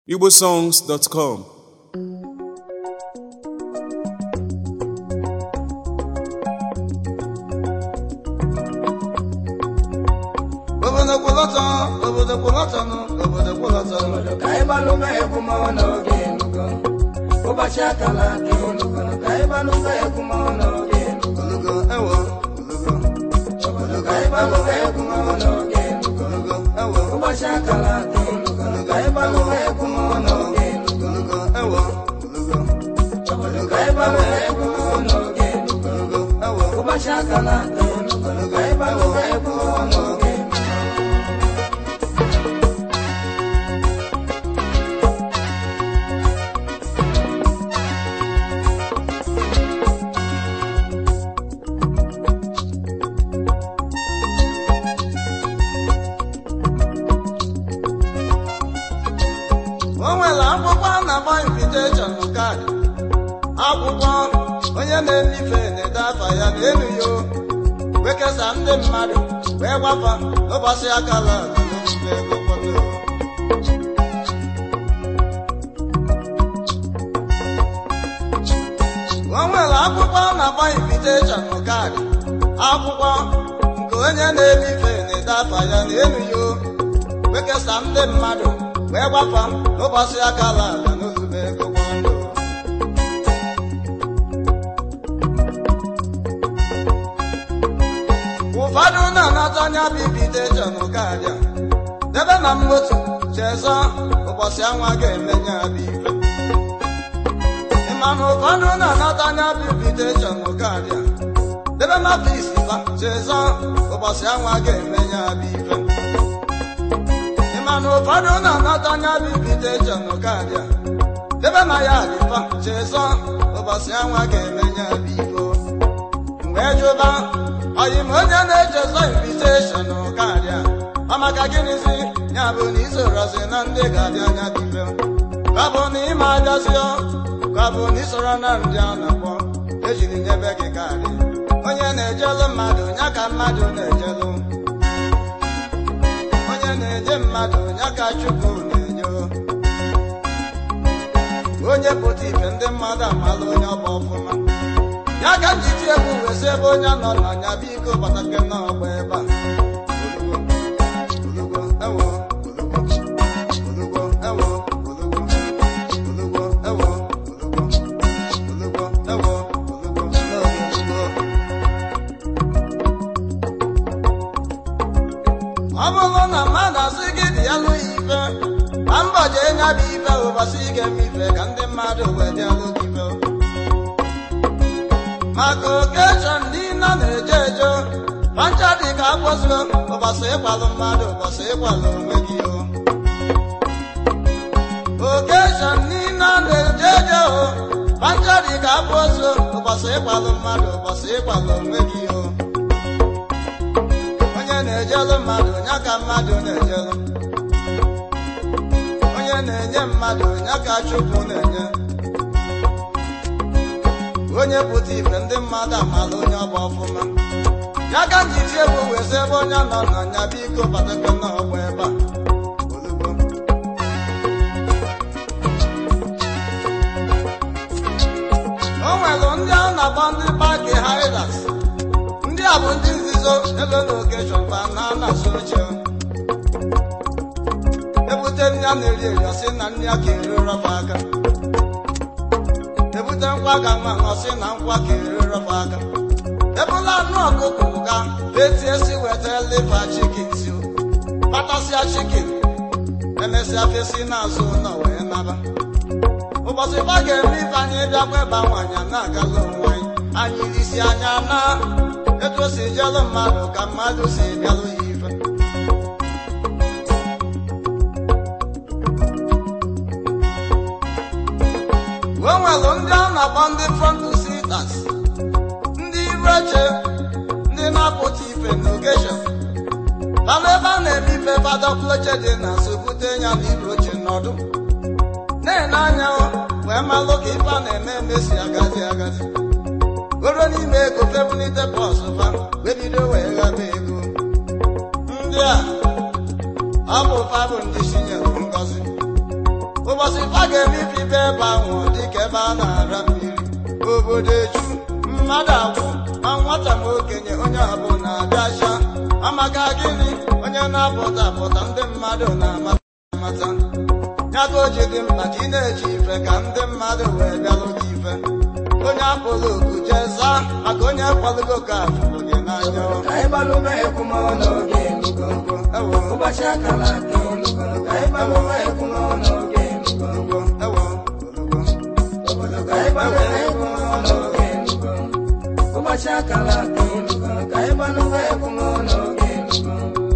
igbosongs.com obodo kwụlọtọ obodo kwụlọtọ nụ obodo kwụlọtọ obodo ka anyị gbalụ ụgbọ egwu mmanwụ n'oge enugo ụbọchị akala aka enugo ka anyị gbalụ ụgbọ egwu mmanwụ n'oge enugo olugo ewo olugo obodo ka anyị gbalụ ụgbọ egwu mmanwụ n'oge enugo olugo ewo ụbọchị akala aka enugo ka anyị gbalụ ụgbọ egwu mmanwụ n'oge enugo olugo ewo olugo obodo ka anyị gbalụ ụgbọ egwu mmanwụ n'oge enugo olugo ewo ụbọchị akala aka enugo ka anyị gbalụ ụgbọ egwu mmanwụ n'oge enugo o nwere akwụkwọ a na-agba invitation kaadị akwụkwọ onye na-emife na-ede afa ya n'elu ya o. wee kesaa ndị mmadụ wee gbafa n'ụbọchị akala n'omume ego kpọtụrụ o nwere akwụkwọ a na-agba invitation kaadị akwụkwọ nke onye na-emife na-ede afa ya n'elu ya o. wee kesaa ndị mmadụ wee gbafa n'ụbọchị akala ala n'ozugbo ego gbọndụ ụfọdụ na-anata anya bibiteshọn kaadị a debe na mmotu chezọ ụbọchị anwa ga-emenye abụ ife ịma na ụfọdụ na-anata anya bibiteshọn kaadị a debe na fisi fa chezọ ụbọchị anwa ga-emenye abụ ife ịma na ụfọdụ na-anata anya bibiteshọn kaadị a debe na ya adịfa chezọ ụbọchị anwa ga-emenye abụ ife wee jụba ọyị m onye na-echezọ inviteshọn kaadị a ọ maka gịnịzi ya bụ na isorozi na ndị ga-abịa anya dịbe ka bụ na ịma abịazio ka bụ na isoro na ndị a na-akpọ ejiri nyebe gị kaadị onye na-ejelu mmadụ ya ka mmadụ na-ejelu onye na-enye mmadụ ya ka chukwu na-enye onye pụta ife ndị mmadụ amala onye ọba ọfụma ya ka njiti egwu wesi ebe onye nọ na nya biko batake n'ọgba ebe a Olugo, olugo, ewo, olugo, olugo, ewo, olugo, olugo, ewo, olugo, olugo, ewo, olugo, olugo. ọ bụrụ na mmadụ asị gị dị ya lụ ife ma mbọ jee nya bụ ife ụbọchị ị ga-eme ife ka ndị mmadụ wee dị alụ gị ife maka okeshọn niile na-eje eje pancha dị ka akpọsio ụbọchị ịkwalụ mmadụ ụbọchị ịkwalụ onwe gị o okeshọn niile na-eje eje o pancha dị ka akpọsio ụbọchị ịkwalụ mmadụ ụbọchị ịkwalụ onwe gị o onye na-ejelu mmadụ ya ka mmadụ na-ejelu onye na-enye mmadụ ya ka chukwu na-enye onye pụta ife ndị mmadụ amala onye ọgba ọfụma ya ka njiti egwu wezi ebe onye nọ na nya biko batakwa n'ọgba ebe a Olugbo. o nwere ndị a na-akpọ ndị paki haidas ndị a bụ ndị nzuzo ebe na okeshọn ba na anasị oche ebute nri a na-eri eri ọsị na nri a ka eri rọba aka ebute nkwa ka nwa ọsị na nkwa ka eri rọba aka ebula anụ ọkụkọ ga etie si weta liva chikin si kpatasịa chikin emesịa fesi n'azụ ụlọ wee naba ụbọchị ba ga-eme ife anyị bịakwa ebe nwanyị na-agala onwe anyị anyị isi anya na etu o si jelụ mmadụ ka mmadụ si bịalụ ya ife o nwere ndị a na-akpọ ndị front sitas ndị iru eche ndị na-apụta ife n'ogeshọn mana ebe a na-eme ife fadọkloche dị na so bute ya na iru oche nọdụ na-ene anya wee malụ ka ife a na-eme eme si agazi agazi goro n'ime ego febulite pọs fa wee bido wee ghaba ego ndị a ọ bụ fa bụ ndị chinyere ngozi ụbọchị fa ga-emebibe ebe ahụ dịka ebe a na-ara mmiri obodo eju mmadụ agwụ ma nwata ma okenye onye ọbụla abịacha amaka gịnị onye na-apụta apụta ndị mmadụ na-amata amata ya ka o ji dị mkpa ka ị na-eji ife ka ndị mmadụ wee bịalụ gị ife onye akpọrọ oku jee zaa maka onye kwalugo ka afụrụ gị n'anya ka anyị gbalụba ekwumọ n'oge elugo ewo ụbọchị akara aka elugo ka anyị gbalụba ekwumọ n'oge elugo ewo ewo obodo ka anyị gbalụba ekwumọ n'oge elugo ụbọchị akara aka elugo ka anyị gbalụba ekwumọ n'oge elugo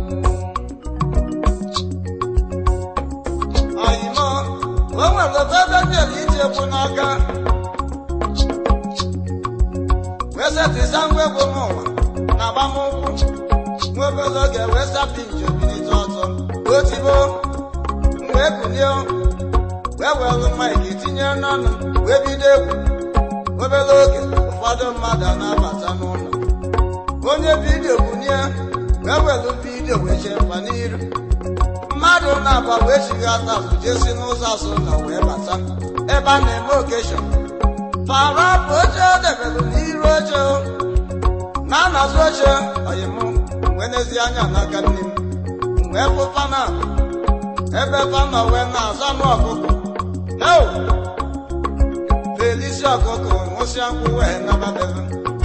oyimo o nwere ebe bịara iji ekwu n'aka wee setịsa ngwa egwu m ụwa na agbamụkwụ nwa obere oge wee sapụ nje bilite ọzọ otibo wee kulie wee were maịkị tinye n'ọnụ wee bido egwu obere oge ụfọdụ mmadụ na-abata n'ụlọ onye vidiyo bunie wee were vidiyo wee chefa n'iru mmadụ na-agba wee chighata azụ jesi n'ụzọ azụ na wee bata ebe a na-eme okeshọn fara bụ oche o debere n'iru oche o. na anazụ oche oyim wee n'ezi anya n'aka nne m wee bụ fana ebe fana wee na-aza nụ ọkụkọ eo felisi ọkụkọ nwụsịa nkwụ wee nabadebe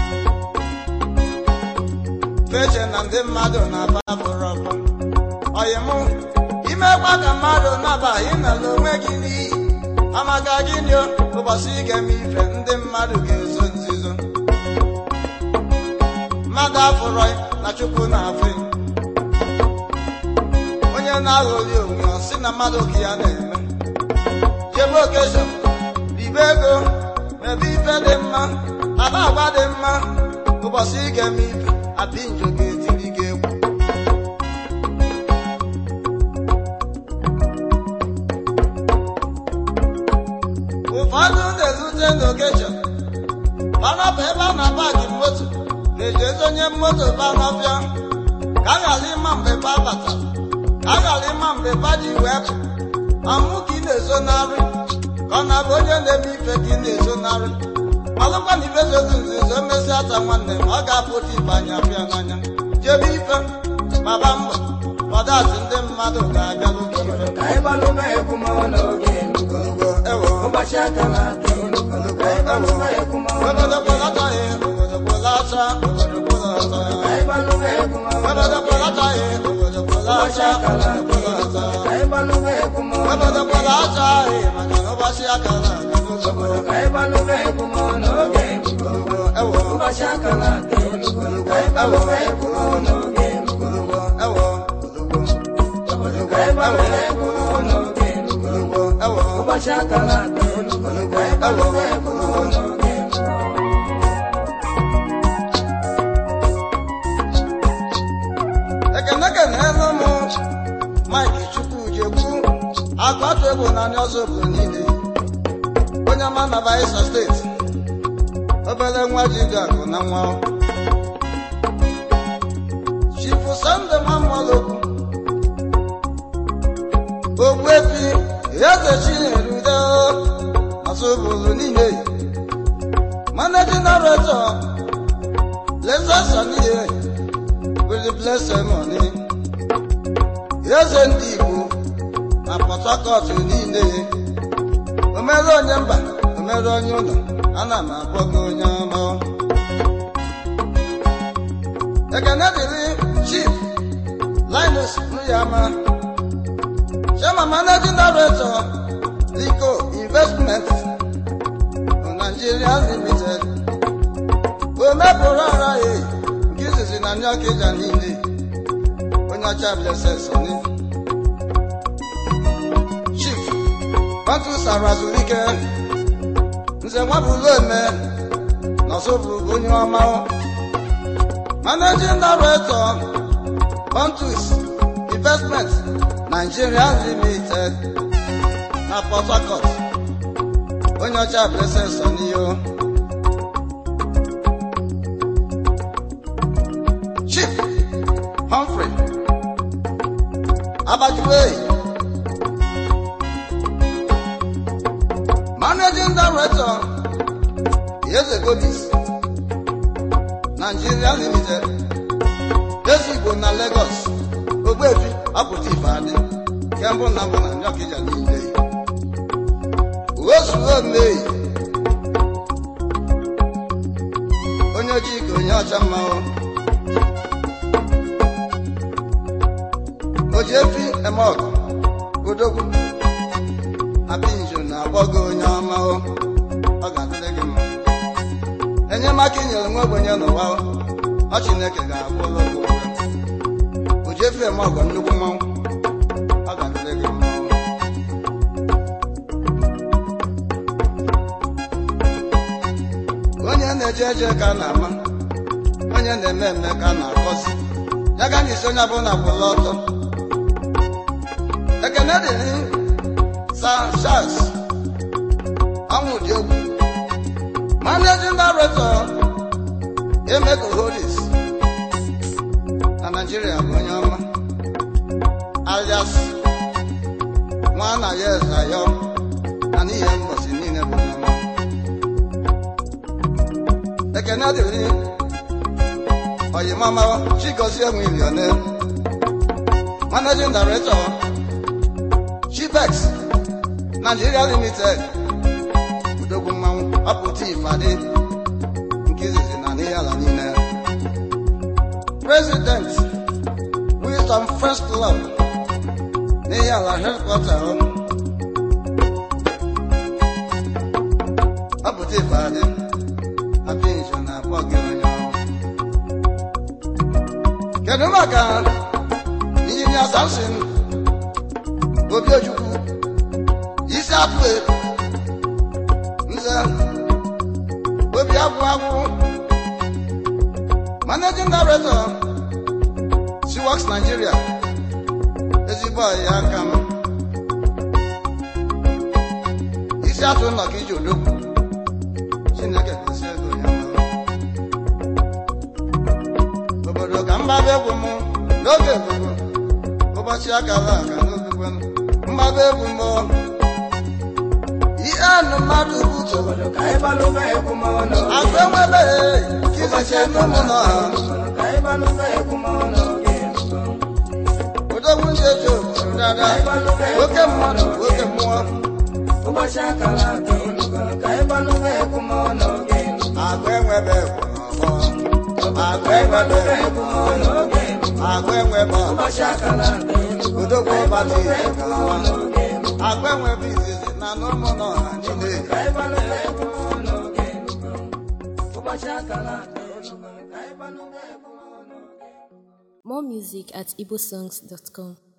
feche na ndị mmadụ na-aba bụrụ ọkụ oyimụ imekwa ka mmadụ nabaghị nala onwe gị n'iyi amaka gịnị o ụbọchị ị ga-eme ife ndị mmadụ ga-ezo nzuzo mmadụ afụrọ na chukwu na-afụ ya. onye na-aghọli onwe ya si na mmadụ ka ya na-eme jebe okeshọn ribe ego mebe ife dị mma aba agwa dị mma ụbọchị ị ga-eme ife apinjo ga-etiri gị egwu ụfọdụ na-ezute n'okeshọn banọpụ ebe a na-apaki moto na-ejezi onye moto banọbịa ka a ghara ịma mgbe ba batara ka a ghara ịma mgbe ba ji wee pụ amụ ka ị na-ezonarị ka ọ na-abụ onye na-eme ife ka ị na-ezonarị malụkwa na ife zozu nzuzo mmezi ata nwanne ma ọ ga-apụta ife anya apịa n'anya jebe ife maba mbọ ọdachi ndị mmadụ ga-abịalụ gị ife ka anyị gbalụba ekwumọ n'oge elugo ewo ụbọchị akara aka elugo ka anyị gbalụba ekwumọ obodo kwụlataghị obodo kwụlata obodo kwụlata ka anyị gbalụba ekwumọ obodo kwụlataghị obodo ụbọchị kwụlata akara obodo aka elugo kwụlata ka anyị gbalụba ekwumọ obodo kwụlataghị maka na ụbọchị akara aka n'ụzọgbo ka anyị gbalụba ekwumọ n'oge elugo ewo ụbọchị akara aka elugo ka anyị gbalụba ekwumọ n'oge elugo ewo obodo ka anyị gbalụba ekwumọ n'oge elugo ewo ụbọchị akara aka elugo ka anyị gbalụba ekwumọ n'oge elugo ekene kenelu m mike chukwujekwu agbatu egwu n'anya ọzọ obodo niile onye ọma na Bayelsa steeti obere nwa ji dị akụ na nwa chifu sande nwamolokwu ogbuefi eze chinerude ọzọ obodo niile managing director Lexus Saniye with the blessed money. Eze ndị Igbo na Port Harcourt niile. O mere onye mba, o mere onye ụlọ, ana m akpọ gị onye ọma. Ekene dịrị Chief Linus Nuyama, Chairman Managing Director, Lico Investment, Nigeria Limited. O mepụrụ ara ya nke izizi na ndị ọkịja niile onye ọcha blesesoni chief otu sarazulike nze nwabụlụ eme nọsụbụ onye ọma managing director Pontus Investment Nigeria Limited na Port Harcourt onye ọcha blesesoni yo Chief Humphrey Abajuwe managing director eze gobis nigeria limited ezi igbo na lagos ogbefi apụta ife adị kembụ na mbụ na nyọkija niile ozuo mei onye ojii ka onye ọcha mmanwụ o ji efi eme ọgụ odogwu apinjo na-akpọ gị onye ọma o ọ ga-adịrị gị mma enyemaka inyere nwa ogbenye n'ụwa o, ọ chineke ga-abụ ụlọ gị ụgwọ o ji efi eme ọgụ nnukwu mmanwụ ọ ga-adịrị gị mma o. onye na-eje eje ka a na-ama onye na-eme eme ka a na-akọzi ya ga n'isi onye ọbụla kwụla ọtọ ekene dịrị sa charles ọnwụ dị egwu managing director emeko holis na naijiria bụ onye ọma alias nwa na ya eze ayọ na n'ihe mbọsi niile bụ onye ọma ekene dịrị oyimama chigozie nwilione managing director chibex nigeria limited udogwu mmanwụ ọpụta ifeadị nke izizi na n'ihe ala niile president wisdom first club n'ihe ala headquarter ọpụta ifeadị apinjo na-akpọ gị onye ọrụ kedu maka injinia samson obiojukwu isi apụ nze obi agwụ agwụ managing director siworks nigeria ezigbo ọyị aka m isi atụ nọ ka iji odogwu chineke gosi ego ya mma obodo ka mgbaba egwu m n'oge gbogbo ụbọchị akara aka n'ogbugbe mgbaba egwu m ihe anụ mmadụ butu obodo ka anyị gbalụba egwu m ọnụ agụ enwebe kiziche n'ụmụ nọ ha ka anyị gbalụba egwu m ọnụ odogwu ndị eji obodo dada oke mmadụ oke mmụọ ụbọchị akara aka elugo ka anyị gbalụba egwu m ọnụ agụ enwebe egwu n'ọgbọ agụ enwebe gbalụba egwu m ọnụ agụ enwebe ụbọchị akara aka elugo odogwu ọbata ihe egwu m ọnụ agụ enwebe izizi na n'ụmụ nọ ha niile ka anyị gbalụba egwu m ọnụ ụbọchị akara aka elugo ka anyị gbalụba egwu m ọnụ More music at igbosongs.com.